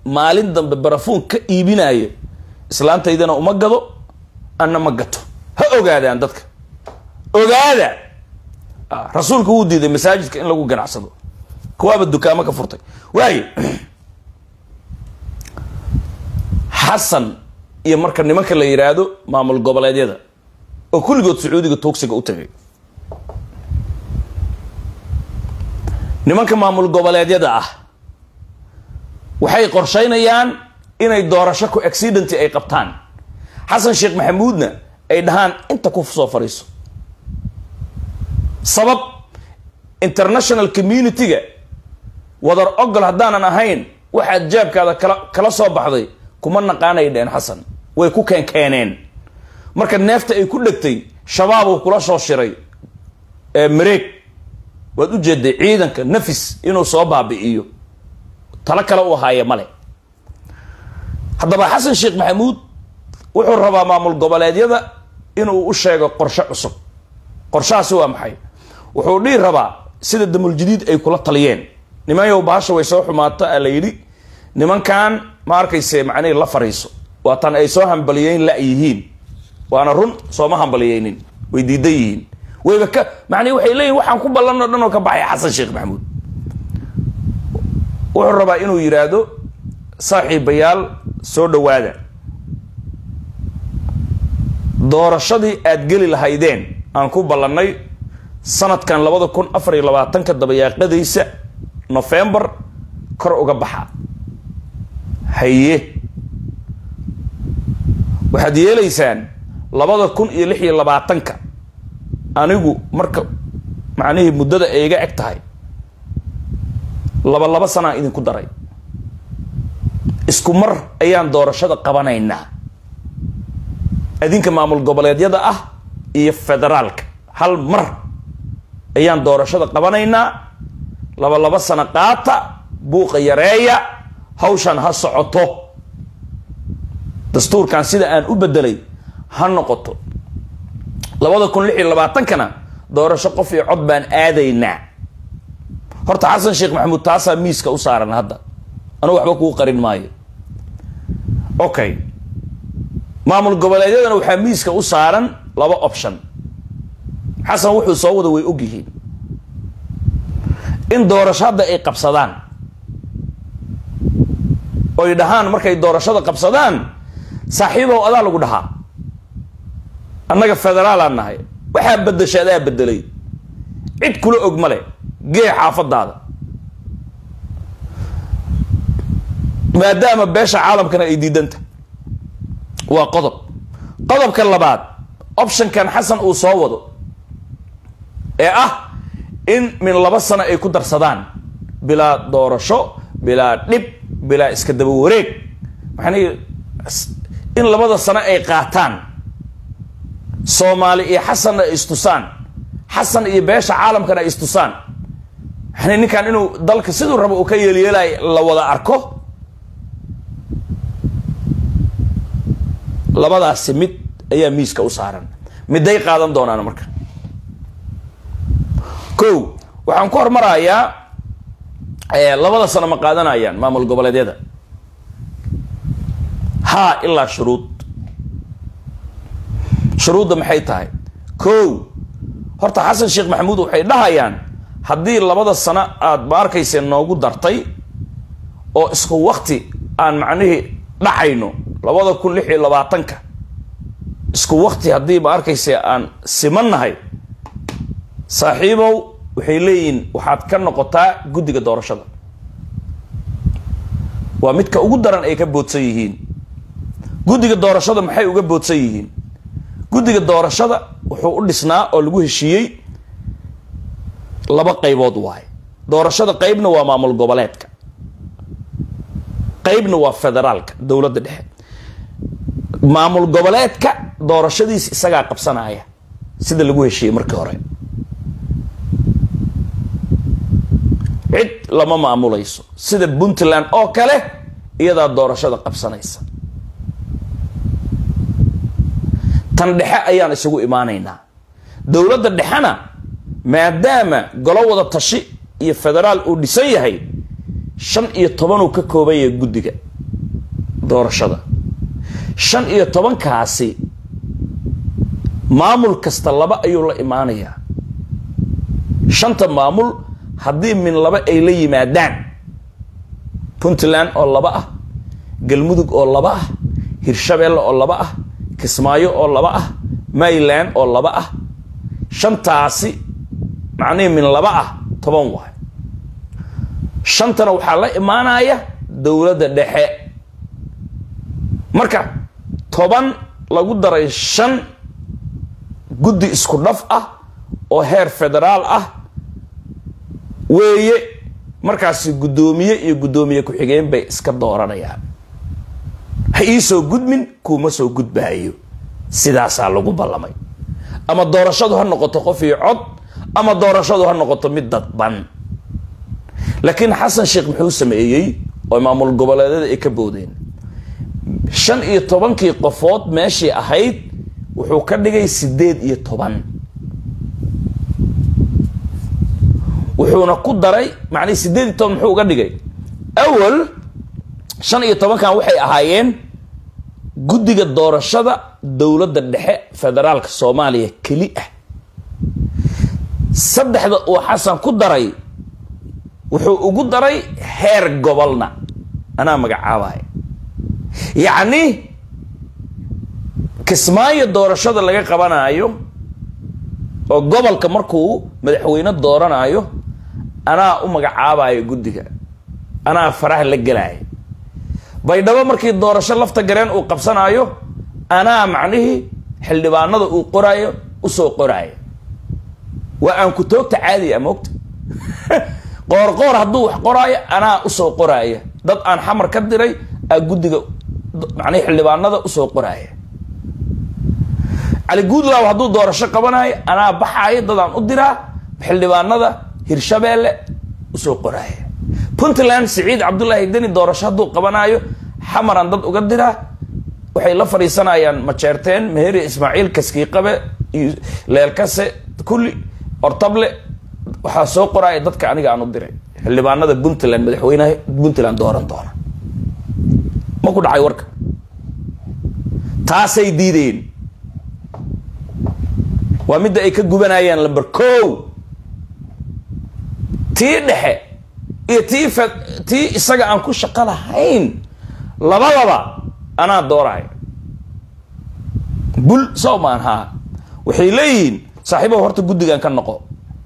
maalin dambe barafuun ka iibinayo islaantaydana uma gado anna ma gato ha ogaadaan dadka ogaada rasuulku wuu diiday masaajidka in lagu ganacsado kuwaaba dukaamo ka furtay waayo xasan iyo marka nimanka la yidhaahdo maamul goboleedyada oo kulligood sacuudiga tuugsiga u tagay nimanka maamul goboleedyada ah waxay qorshaynayaan inay doorasho ku accidenti ay qabtaan xasan sheekh maxamuudna ay dhahaan inta ku soo fadhiiso sabab international community-ga wadar ogol haddaanan ahayn waxaad jaabkaada kala kala soo baxday kuma naqaanay dheen xasan way ku keenkeeneen marka neefta ay ku dhegtay shabaabuu kula soo shiray ee mareeg waad u jeeday ciidanka nafis inuu soo baabi'iyo talo kale u ahaaya male haddaba xasan sheekh maxamuud wuxuu rabaa maamul goboleedyada inuu u sheego qorshe cusub qorshahaasi waa maxay wuxuu dhihi rabaa sida damuljadiid ay kula taliyeen nimanyow bahasha way soo xumaata a la yidhi nimankan ma arkayse macnihii la fariiso waatan ay soo hambaliyeyn la yihiin waana run sooma hambaliyeynin way diidan yihiin wayba ka macnihi waxay leeyihin waxaan ku ballan oo dhan oo ka baxay xasan sheekh maxamuud wuxuu rabaa inuu yidhaahdo saaxiibayaal soo dhowaada doorashadii aad geli lahaydeen aan ku ballannay sanadkan labada kun afar iyo labaatanka dabayaaqadaysa nofembar kor uga baxa haye waxaad yeelaysaan labada kun iyo lix iyo labaatanka anigu marka macnihii muddada ay iga eg tahay laba laba sanaa idinku daray isku mar ayaan doorashada qabanaynaa adinka maamul goboleedyada ah iyo federaalka hal mar ayaan doorashada qabanaynaa laba laba sano qaata buuqa yareeya hawshan ha socoto dastuurkan sida aan u bedelay ha noqoto labada kun lix iyo labaatankana doorasho qof iyo cod baan aadaynaa horta xasan sheekh maxamuud taasaa miiska u saaran hadda anu waxba kuu qarin maayo okay maamul goboleedyadana waxaa miiska u saaran laba option xasan wuxuu soo wada way ogyihiin in doorasho hadda ay qabsadaan oy dhahaan markay doorashada qabsadaan saaxiibow adaa lagu dhahaa annaga federaalaan nahay waxaa bedesha adaa bedelay cid kula og male gee xaafadaada maadaama beesha caalamkana ay diidanta waa qodob qodobka labaad optionkan xasan uu soo wado ee ah in min laba sano ay ku darsadaan bilaa doorasho bilaa dhib bilaa iska daba wareeg maxani in labada sano ay qaataan soomaali iyo xasanna ay istusaan xasan iyo beesha caalamkana ay istusaan yani ninkan inuu dalka siduu rabo uu ka yeelyeelay la wada arko labadaasi mid ayaa miiska u saaran miday qaadan doonaan marka ko waxaan ku hormarayaa labada sano ma qaadanayaan maamul goboleedyada haa ilaa shuruud shuruudda maxay tahay ko horta xasan sheekh maxamuud waxay dhahayaan haddii labada sano aada ma arkayse noogu dartay oo isku wakti aan macnihii dhacayno labada kun lix iyo labaatanka isku wakti haddii ma arkayse aan simannahay saaxiibow waxay leeyihiin waxaad ka noqotaa guddiga doorashada waa midka ugu daran ay ka boodsan yihiin guddiga doorashada maxay uga boodsan yihiin guddiga doorashada wuxuu u dhisnaa oo lagu heshiiyey laba qaybood waaye doorashada qeybna waa maamul goboleedka qeybna waa federaalka dowladda dhexe maamul goboleedka doorashadiis isagaa qabsanaya sida lagu heshiiyey markii hore cid lama maamulayso sida puntland oo kale iyadaa doorashada qabsanaysa tan dhexe ayaan isugu imaanaynaa dowladda dhexena maadaama golo wada tashi iyo federaal uu dhisan yahay shan iyo tobanuu ka kooban yahay guddiga doorashada shan iyo tobankaasi maamul kasta laba ayuu la imaanayaa shanta maamul haddii min laba ay la yimaadaan puntland oo laba ah galmudug oo laba ah hirshabeelle oo laba ah kismaayo oo laba ah mayland oo laba ah shantaasi macnihii min laba ah toban waay shantana waxaa la imaanaya dowladda dhexe marka toban lagu daray shan guddi isku dhaf ah oo heer federaal ah weeye markaasi guddoomiye iyo guddoomiye ku-xigeen bay iska dooranayaan ha iisoo gudmin kuuma soo gudbaayo sidaasaa lagu ballamay ama doorashadu ha noqoto qof iyo cod ama doorashadu ha noqoto mid dadban laakiin xasan sheekh muxuu sameeyey oo maamul goboleedyada ay ka boodeen shan iyo tobankii qofood meeshii ahayd wuxuu ka dhigay sideed iyo toban wuxuuna ku daray macnii sideed iyo toban muxuu uga dhigay awal shan iyo tobankan waxay ahaayeen guddiga doorashada dowladda dhexe federaalka soomaaliya keli ah saddexda uu xasan ku daray wuxuu ugu daray heer gobolna anaa magacaabaya yacni kismaayo doorashada laga qabanaayo oo gobolka markuu madaxweyne dooranayo anaa u magacaabayo guddiga anaa faraha la gelaayo baydhabo markii doorasho lafta gareen uu qabsanaayo anaa macnihii xildhibaanada uu qoraayo usoo qoraayo waa aan ku toogta caadiya moogta qoor qoor hadduu wax qoraayo anaa usoo qoraaya dad aan xamar ka diray aa guddiga macnihi xildhibaanada usoo qoraaya cali guudlaaw hadduu doorasho qabanayo anaa baxaayo dadaan u diraa xildhibaanada hirshabeelle usoo qoraaya puntland siciid cabdullaahi deni doorasho hadduu qabanaayo xamaraan dad uga diraa waxay la fadhiisanayaan majeerteen meheri ismaaciil kaskiiqabe iyo leelkase kulli ortable waxaa soo qoraaya dadka aniga aan u diray xildhibaanada puntland madaxweynaha puntland dooran doona ma ku dhacay warka taasay diideen waa midda ay ka gubanayaan lamber ko tii dhexe iyo tii f tii isaga aan ku shaqo lahayn labadaba anaa dooraya bul sow maan haa waxay leeyihiin saaxiibahu horta guddigan ka noqo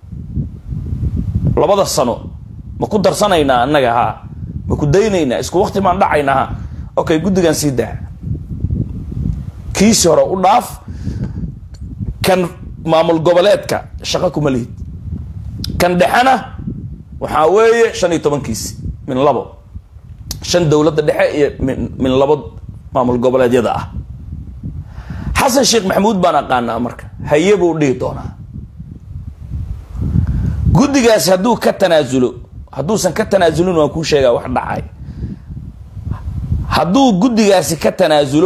labada sano ma ku darsanaynaa annaga haa ma ku daynaynaa isku wakti maan dhacaynaa ha okay guddigan sii daa kiisi hore u dhaaf kan maamul goboleedka shaqo kuma lihid kan dhexena waxaa weeye shan iyo tobankiisi min labo shan dowladda dhexe iyo min min labo maamul goboleedyada ah xasan sheekh maxamuud baan aqaanaa marka haye buu dhihi doonaa guddigaasi hadduu ka tanaasulo hadduusan ka tanaasulin waan kuu sheegaa wax dhacay hadduu guddigaasi ka tanaasulo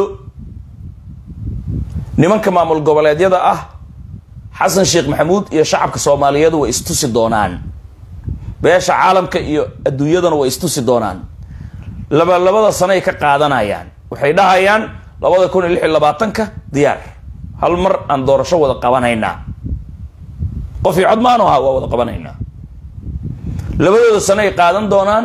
nimanka maamul goboleedyada ah xasan sheekh maxamuud iyo shacabka soomaaliyeed way istusi doonaan beesha caalamka iyo adduunyadana way istusi doonaan laba labada sanoay ka qaadanayaan waxay dhahayaan labada kun iyo lix iyo labaatanka diyaar hal mar aan doorasho wada qabanaynaa qof iyo cod maanu ahaa waa wada qabanaynaa labadooda sano ay qaadan doonaan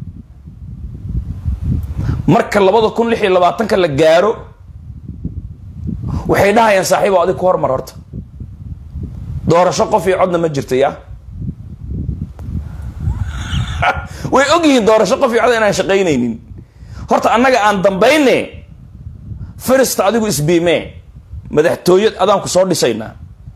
marka labada kun lix iyo labaatanka la gaaro waxay dhahayaan saaxiibo adig ku hormar horta doorasho qof iyo codna ma jirta ya way og yihiin doorasho qof iyo cod inaan shaqaynaynin horta annaga aan dambayne firista adigu isbiimee madaxtooyad adaan ku soo dhisaynaa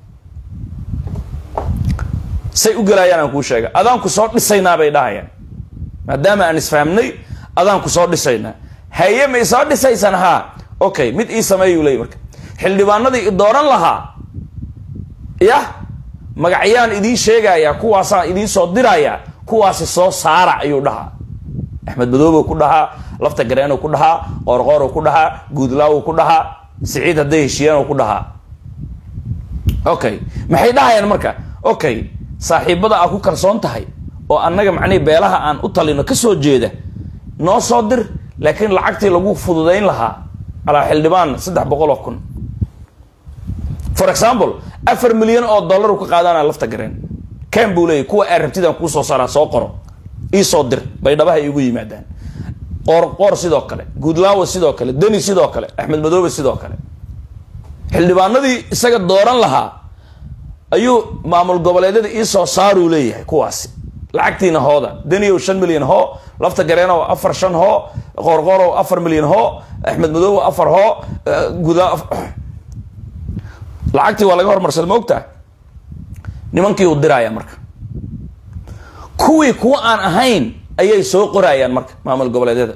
say u gelaayaan aan kuu sheega adaan ku soo dhisaynaa bay dhahayaan maadaama aan isfahmnay adaan ku soo dhisaynaa haye may soo dhisaysaan haa okay mid ii sameeyuu leey marka xildhibaanadii i dooran lahaa yah magacyaan idiin sheegayaa kuwaasaan idiin soo dirayaa kuwaasi soo saara ayuu dhahaa axmed madoobow ku dhahaa lafta gareenow ku dhahaa qoorqoorow ku dhahaa guudlaawow ku dhahaa siciid hadday heshiiyaanow ku dhahaa okay maxay dhahayaan marka okay saaxiibada aa ku kalsoon tahay oo annaga macnihi beelaha aan u talino ka soo jeeda noo soo dir laakiin lacagtii lagu fududayn lahaa calaa xildhibaan saddex boqol oo kun for example afar milyan oo dollar ka qaadanaya lafta gareen ken buu leeyay kuwa aa rabtidaan kuu soo saaraa soo qoro iisoo dir baydhabaha iigu yimaadaan qoor qoor sidoo kale guudlaawa sidoo kale deni sidoo kale axmed madoobe sidoo kale xildhibaanadii isaga dooran lahaa ayuu maamul goboleedyada iisoo saaruu leeyahay kuwaasi lacagtiina hooda deniyow shan milyan hoo lafta gareenow afar shan hoo qoorqoorow afar milyan hoo axmed madoobe afar hoo gudaa lacagtii waa laga hormarsada ma ogtaa nimankii uu diraaya marka kuwii kuwa aan ahayn ayay soo qorayaan marka maamul goboleedyada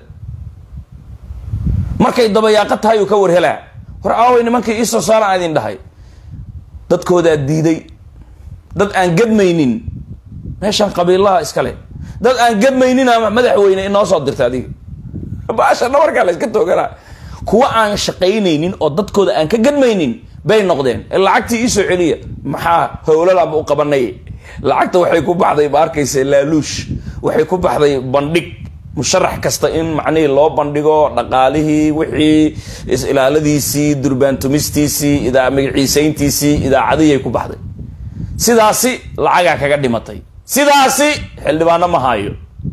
markay dabayaaqo tahay uu ka warhelaa war aaway nimankii iisoo saara aan idin dhahay dadkoodaa diiday dad aan gadmaynin meeshaan qabiilaha iskale dad aan gadmaynin ama madaxweyne inoo soo dirta adiga baasha dhabarkaa la iska tooganaa kuwa aan shaqaynaynin oo dadkooda aan ka gadmaynin bay noqdeen lacagtii iisoo celiya maxaa howlalaanba u qabanay lacagta waxay ku baxday ma arkaysa laaluush waxay ku baxday bandhig musharax kasta in macnihii loo bandhigo dhaqaalihii wixii is-ilaaladiisii durbaantumistiisii idaa magaciisayntiisii idaacadihii ku baxday sidaasi lacagaa kaga dhimatay sidaasi xildhibaano ma haayo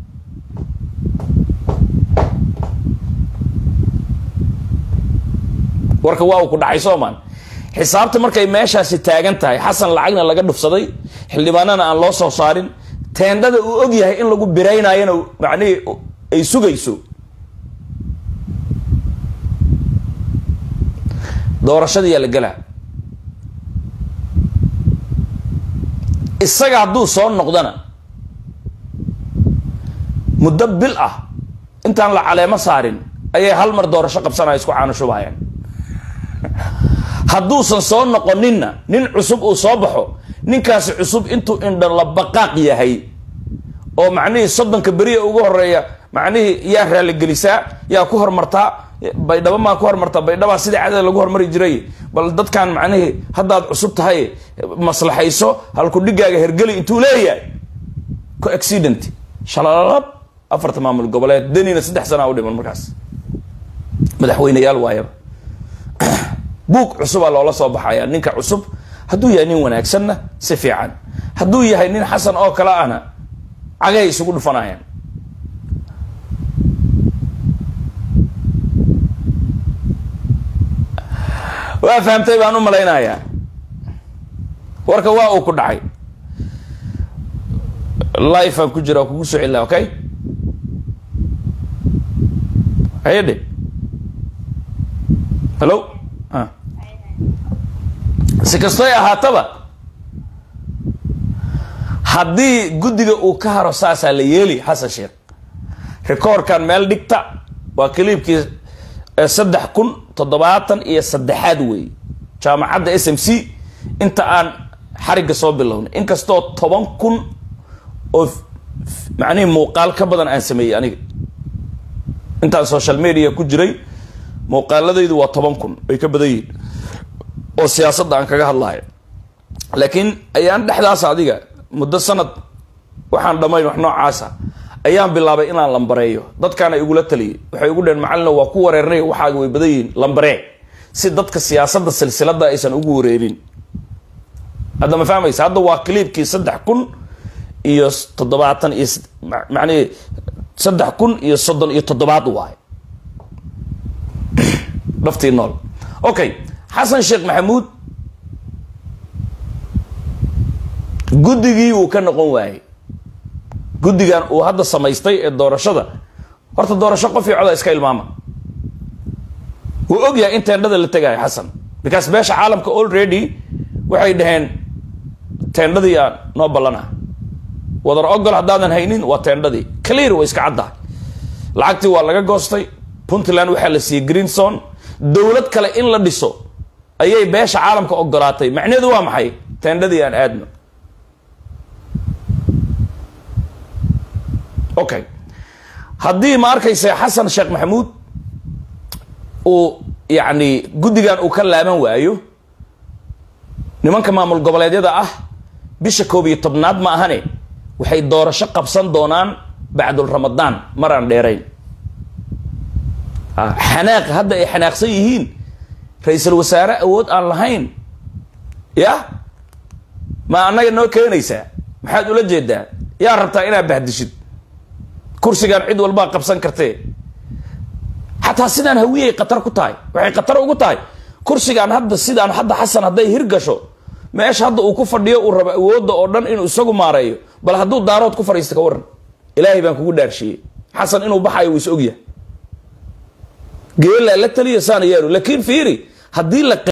warka waa uu ku dhacay soomaan xisaabta markay meeshaasi taagan tahay xasan lacagna laga dhufsaday xildhibaanana aan loo soo saarin teendhada uu og yahay in lagu biraynayona macnihii ay sugayso doorashadiyaa la gelaa isaga hadduu soo noqdana muddo bil ah intaan la caleemo saarin ayay hal mar doorasho qabsanaya isku caanushubayaan hadduusan soo noqoninna nin cusub uu soo baxo ninkaasi cusub intuu indha la baqaaq yahay oo macnihii soddonka beriya ugu horeeya macnihii yaa raaligelisaa yaa ku hormartaa baydhabo maa ku hormartaa baydhabaa sidai cadada lagu hormari jiray bal dadkan macnihii haddaad cusub tahay maslaxayso halku dhigaaga hergeli intuu leeyahay co accident shalalab afarta maamul goboleed denina saddex sanaa u dhiman markaas madaxweyneyaal waayaba buug cusubaa loola soo baxaya ninka cusub hadduu yahay nin wanaagsanna si fiican hadduu yahay nin xasan oo kale ahna cagay isugu dhufanayaan waa fahamtay baan u malaynayaa warka waa uu ku dhacay life aan ku jira waa kugu soo celina okay hayadhe hello si kastoy ahaataba haddii guddiga uu ka haro saasaa la yeeli xasan sheekh rekoorkan meel dhigta waa kaliibkii saddex kun toddobaatan iyo saddexaad weey jaamacadda s m c inta aan xarigga soo bilownay inkastoo toban kun oo macnihii muuqaal ka badan aan sameeyey aniga intaan social media ku jiray muuqaaladaydu waa toban kun ay ka badan yihiin oo siyaasadda aan kaga hadlayo laakiin ayaan dhexdaas adiga muddo sanad waxaan dhammayn wax noocaasa ayaan bilaabay inaan lambareeyo dadkaana igula taliyay waxay ugu dheheen macalina waa ku wareernay waxaaga way badan yihiin lambaree si dadka siyaasadda silsilada aysan ugu wareerin hadda ma fahmaysa hadda waa cliibkii saddex kun iyo toddobaatan iyo macnihi saddex kun iyo soddon iyo toddobaad waayo dhaftii nool okay xasan sheekh maxamuud guddigii uu ka noqon waayey guddigan uu hadda samaystay ee doorashada horta doorasho qof iyo coda iska ilmaama wuu og yahay in teendhada la tegayo xasan because beesha caalamka already waxay dhaheen teendhadii aa noo ballana wadar ogol haddaadan haynin waa teendhadii clear way iska caddahay lacagtii waa laga goostay puntland waxaa la siiyey greenson dowlad kale in la dhiso ayay beesha caalamka ogolaatay macnaheedu waa maxay teendhadii aan aadno okay haddii ma arkaysa xasan sheekh maxamuud uu yacni guddigan uu ka laaban waayo nimanka maamul goboleedyada ah bisha koob iyo tobnaad ma ahane waxay doorasho qabsan doonaan bacdul ramadaan maraan dheerayn xanaaq hadda ay xanaaqsan yihiin ra-iisul wasaare awood aan lahayn ya ma annaga noo keenaysaa maxaad ula jeedaa yaa rabtaa inaad bahdishid kursigaan cid walbaa qabsan kartee xataa sidaan hawiyay khatar ku tahay waxay khatar ugu tahay kursigaan hadda sidaan hadda xasan hadday hirgasho meesha hadda uu ku fadhiyo uu rabo awoodda oo dhan inuu isagu maareeyo bal hadduu daarood ku fadhiista ka waran ilaahay baan kugu dhaarshiyey xasan inuu baxayo wuu is ogyahay geelaa la taliya saan yaalu laakiin fiiri haddii la